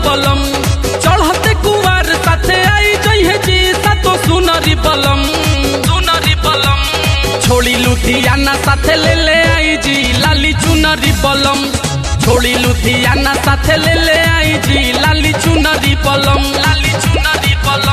बलम चढ़ते कुवार साथे आई जइहे जी सातो सुनरी बलम सुनरी बलम छोड़ी लुधियाना साथे ले ले आई जी लाली चुनरी बलम छोड़ी लुधियाना साथे ले ले आई जी लाली चुनरी बलम लाली चुनरी बलम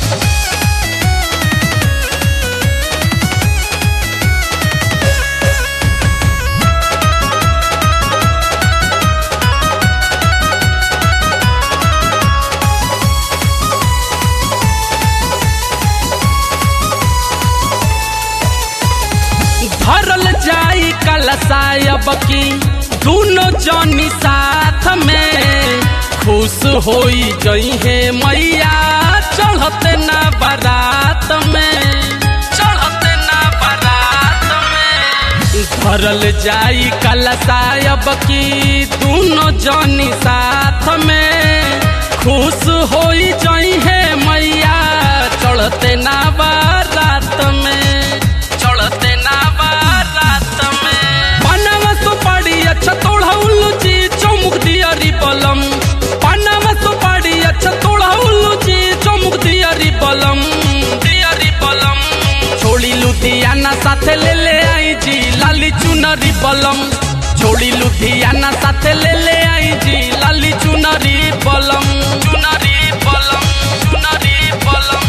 धरल जाई कलसायब की दोनों जनी साथ में खुश होई जई है मैया चढ़ते ना बारात में चढ़ते ना बारात में धरल जाई कलसायब की दोनों जनी साथ में खुश होई जई है मैया चढ़ते ना बारात में चढ़ते ना बारात में पनावा सुपारी अच्छा तोड़ा उल्लू जी चौमुख दियारी बलम पनावा सुपारी अच्छा तोड़ा उल्लू जी चौमुख दियारी बलम दियारी बलम छोड़ी लुधियाना साथे ले ले आई जी लाली चुनरी बलम छोड़ी लुधियाना साथे ले ले आई जी लाली चुनरी बलम चुनरी बलम चुनरी बलम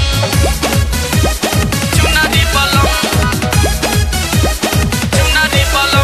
चुनरी बलम चुनरी बलम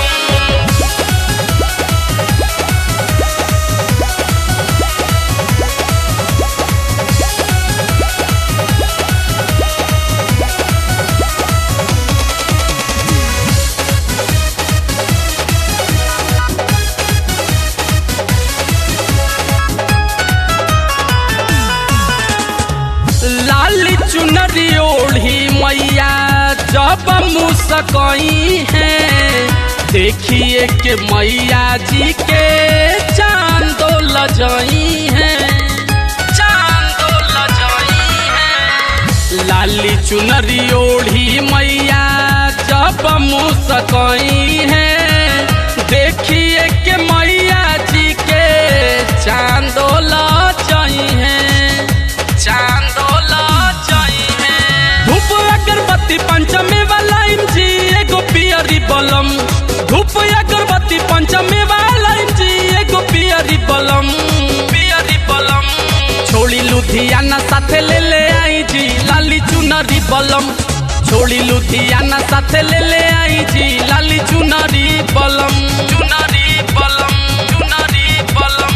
लाली चुनरी ओढ़ी मैया जब मुस्कई है देखिए के मैया जी के चांदो लजई है चांदो लजई है लाली चुनरी ओढ़ी मैया जब मुस्कई है देखिए के मैया जी के चांदो लजई है चांदोला चाहिए धूप अगरबत्ती पंचमे वाला जी एगो पियरी बलम धूप अगरबत्ती पंचमे वाला जी एगो पियरी बलम पियरी बलम छोड़ी लुधियाना साथे ले ले आई जी लाली चुनरी बलम छोड़ी लुधियाना साथे ले ले आई जी लाली चुनरी बलम चुनरी बलम चुनरी बलम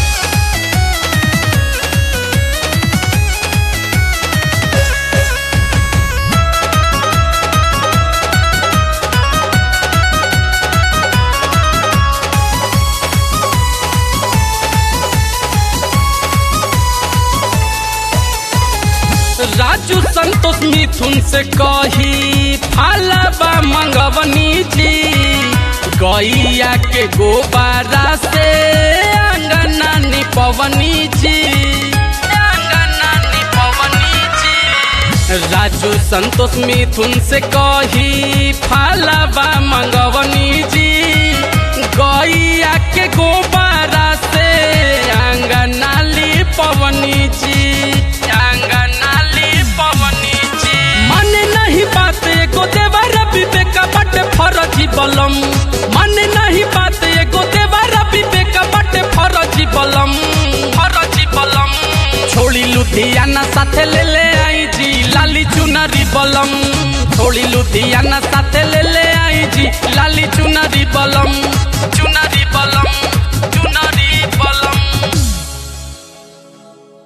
राजू संतोष मिथुन से कही फालाबा मंगवनी जी गैया के गोबारा से अंगना निपवनी जी अंगना निपवनी जी राजू संतोष मिथुन से कही फालाबा मंगवनी जी गैया के गोबारा से अंगना लिपवनी जी अंगना लिपवनी जी मन नहीं बात एगो देवर विवेक बट फरजी बलम मन नहीं बात एगो देवर विवेक बट फरजी बलम फरजी बलम छोड़ी लुधियाना साथे ले ले आई जी लाली चुनरी बलम छोड़ी लुधियाना साथे ले ले आई जी लाली चुनरी बलम चुनरी